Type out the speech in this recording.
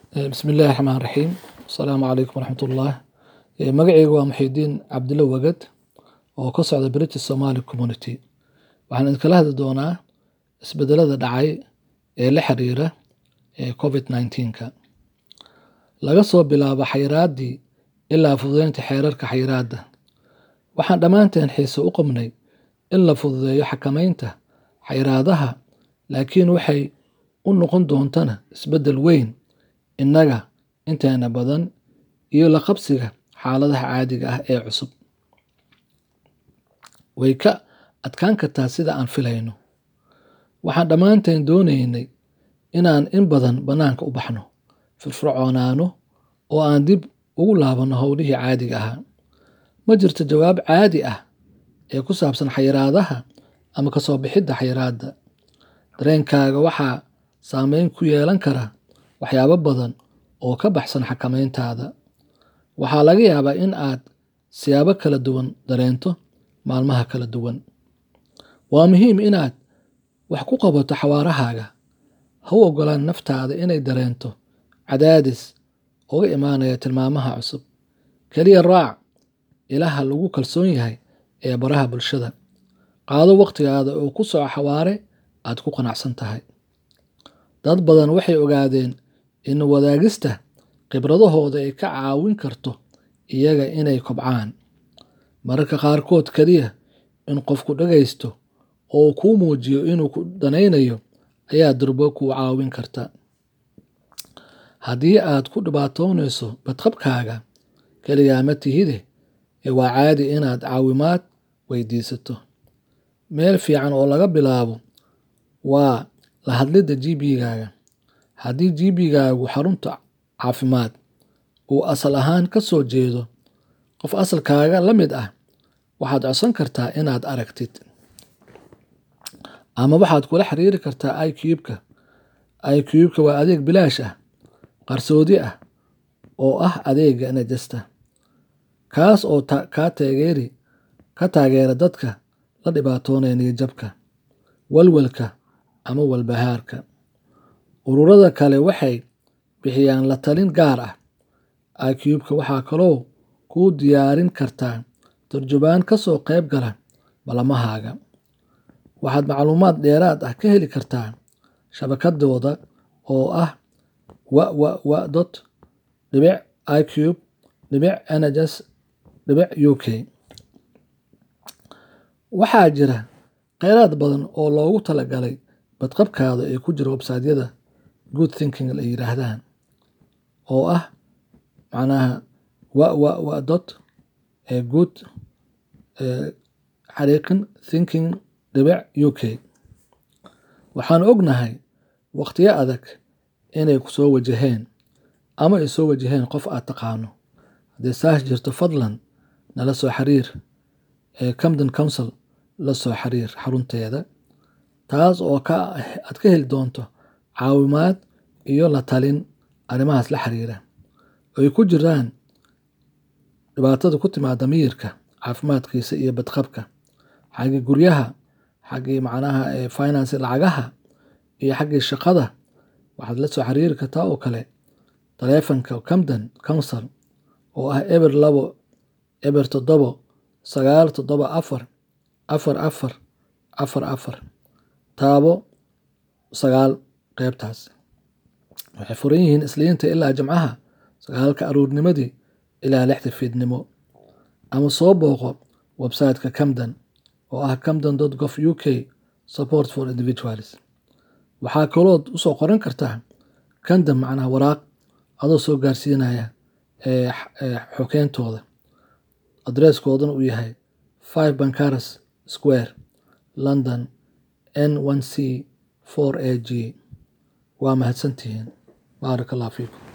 bismi illaahi raxmaan raxiim asalaamu calaykum waraxmatullah magacaygu waa muxiidiin cabdilo wagad oo ka socda british somali community waxaan idinkala hadli doonaa isbedelada dhacay ee la xiriira covid 19ka laga soo bilaabo xayiraaddii ilaa fududeynta xeerarka xayiraadda waxaan dhammaanteen xiise u qabnay in la fududeeyo xakamaynta xayiraadaha laakiin waxay u noqon doontana isbeddel weyn innaga inteena badan iyo la qabsiga xaaladaha caadiga ah ee cusub way ka adkaan kartaa sida aan filayno waxaan dhammaanteen doonaynay inaan in badan bannaanka u baxno firfircoonaano oo aan dib ugu laabanno howlihii caadiga ahaa ma jirto jawaab caadi ah ee ku saabsan xayiraadaha ama ka soo bixidda xayiraadda dareenkaaga waxaa saameyn ku yeelan kara waxyaabo badan oo ka baxsan xakamayntaada waxaa laga yaabaa in aad siyaabo kala duwan dareento maalmaha kala duwan waa muhiim inaad wax ku qabato xawaarahaaga ha u ogolaan naftaada inay dareento cadaadis uga imaanaya tilmaamaha cusub keliya raac ilaha lagu kalsoon yahay ee baraha bulshada qaado wakhtigaada oo ku soco xawaare aad ku qanacsan tahay dad badan waxay ogaadeen in wadaagista khibradahooda ay ka caawin karto iyaga inay kobcaan mararka qaarkood keliya in qofku dhagaysto oo kuu muujiyo inuu ku danaynayo ayaa durbo kuu caawin karta haddii aad ku dhibaatoonayso badqabkaaga keligaa ma tihide ee waa caadi inaad caawimaad weydiisato meel fiican oo laga bilaabo waa la hadlidda gbgaaga haddii gbgaagu xarunta caafimaad uu asal ahaan ka soo jeedo qof asalkaaga la mid ah waxaad codsan kartaa inaad aragtid ama waxaad kula xiriiri kartaa icubeka icubeka waa adeeg bilaash ah qarsoodi ah oo ah adeega najasta kaas oo kaa taageeri ka taageera dadka la dhibaatoonaya niyadjabka walwalka ama walbahaarka ururada kale waxay bixiyaan la talin gaar ah icubeka waxaa kaloo kuu diyaarin kartaa turjubaan ka soo qayb gala ballamahaaga waxaad macluumaad dheeraad ah ka heli kartaa shabakadooda oo ah www dot dhibic icube dhibic nhs dhibic u k waxaa jira kheyraad badan oo loogu talagalay badqabkaada ee ku jira websaydyada good thinking la yiraahdaan oo ah macnaha www dot good xariiqin thinking dhibic u k waxaan ognahay wakhtiyo adag inay ku soo wajaheen ama ay soo wajaheen qof aad taqaano haddii saas jirto fadlan nala soo xiriir ee camden council la soo xiriir xarunteeda taas oo ka aad ka heli doonto caawimaad iyo la talin arrimahaas la xiriira ay ku jiraan dhibaatada ku timaada miyirka caafimaadkiisa iyo badqabka xaggii guryaha xaggii macnaha finance lacagaha iyo xaggii shaqada waxaad la soo xiriiri kartaa oo kale taleefanka camden council oo ah eber labo eber toddobo sagaal toddoba afar afar afar afar afar taabo sagaal qeybtaas waxay furan yihiin isliinta ilaa jimcaha sagaalka aruurnimadii ilaa lixda fiidnimo ama soo booqo websiteka camden oo ah camden dot gov u k support for individuals waxaa kalood usoo qoran kartaa camden macnaha waraaq adoo soo gaarsiinaya xokeyntooda adresskoodana uu yahay five bancaras square london n one c four a g waa mahadsantihiin baarak allah fiikum